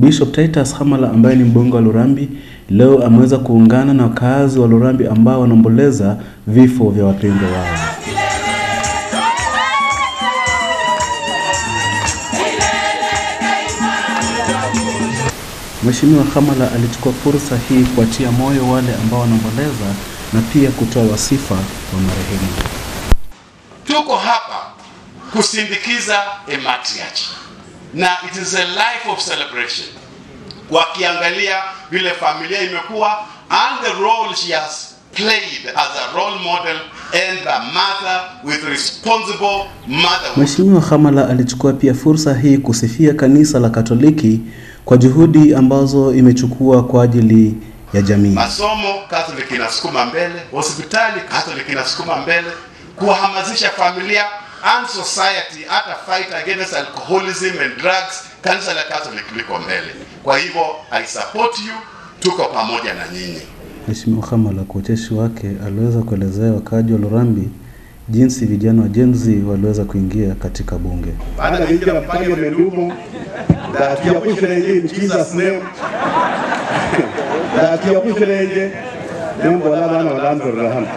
Bishop Titus Hamala ambaye ni mbunge wa Lurambi leo ameweza kuungana na wakazi wa Lurambi ambao wanaomboleza vifo vya wapendwa wao. Mheshimiwa Hamala alichukua fursa hii kuatia moyo wale ambao wanaomboleza na pia kutoa wasifa wa marehemu. Tuko hapa kusindikiza a matriarch na it is a life of celebration, wakiangalia vile familia imekuwa and the role she has played as a role model and a mother with responsible motherhood. Mheshimiwa Hamala alichukua pia fursa hii kusifia kanisa la Katoliki kwa juhudi ambazo imechukua kwa ajili ya jamii. Masomo Catholic inasukuma mbele, hospitali Catholic inasukuma mbele, kuhamasisha familia and society hata fight against alcoholism and drugs, kanisa la Catholic liko mbele. Kwa hivyo I support you, tuko pamoja na nyinyi. Mheshimiwa Hamala kwa ucheshi wake aliweza kuelezea wakaaji wa Lurambi jinsi vijana wa Gen Z waliweza kuingia katika bunge. baada kuingira parliament humo ndatiyakushirenje in jesus name ndatiyakushirenje nembola bana balanzorera hano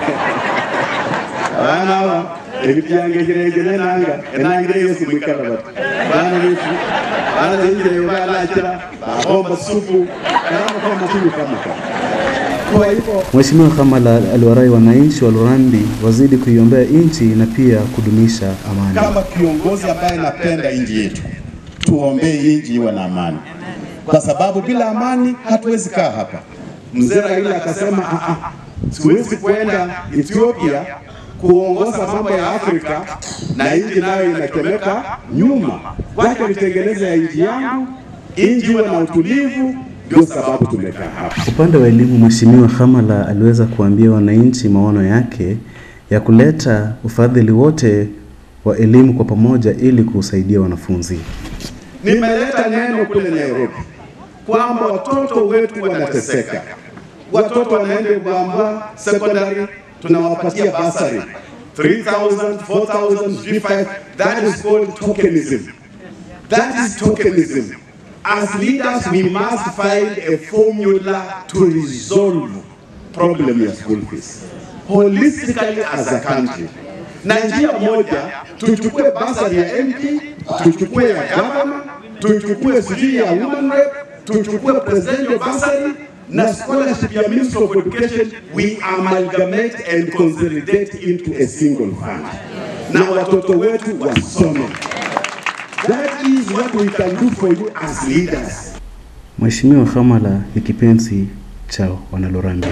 bana aba ebityange kirenje nenanga enangire yesu mwikala bati bana betu bana benjire balakira bahomba supu karama kwa matulu kamuka kwa hivyo Mheshimiwa Hamala aliwarai wananchi wa Lurambi wazidi kuiombea nchi na pia kudumisha amani. kama kiongozi ambaye napenda nchi yetu, tuombee nchi iwe na amani, kwa sababu bila amani hatuwezi kaa hapa. Mzee Raila akasema "Ah, ah, siwezi kwenda Ethiopia kuongoza mambo ya Afrika na nchi nayo inatemeka nyuma, wacha nitengeneze ya nchi yangu, nchi iwe na utulivu. Ndio sababu tumekaa hapa. Upande wa elimu, Mheshimiwa Hamala aliweza kuambia wananchi maono yake ya kuleta ufadhili wote wa elimu kwa pamoja ili kusaidia wanafunzi. Nimeleta neno kule Nairobi kwamba watoto wetu wanateseka, watoto wanaenda Bwambwa secondary, tunawapatia basari 3000 4000 G5 that is called tokenism that is tokenism as leaders we must find a formula to resolve problem ya school fees holistically as a country na njia moja tuchukue basari ya MP tuchukue ya governor tuchukue sijui ya women rep tuchukue presidential basari na scholarship ya Ministry of Education we amalgamate and consolidate into a single fund na watoto wetu wasome that is what we can do for you as leaders Mheshimiwa Hamala ni kipenzi cha wanalurambi.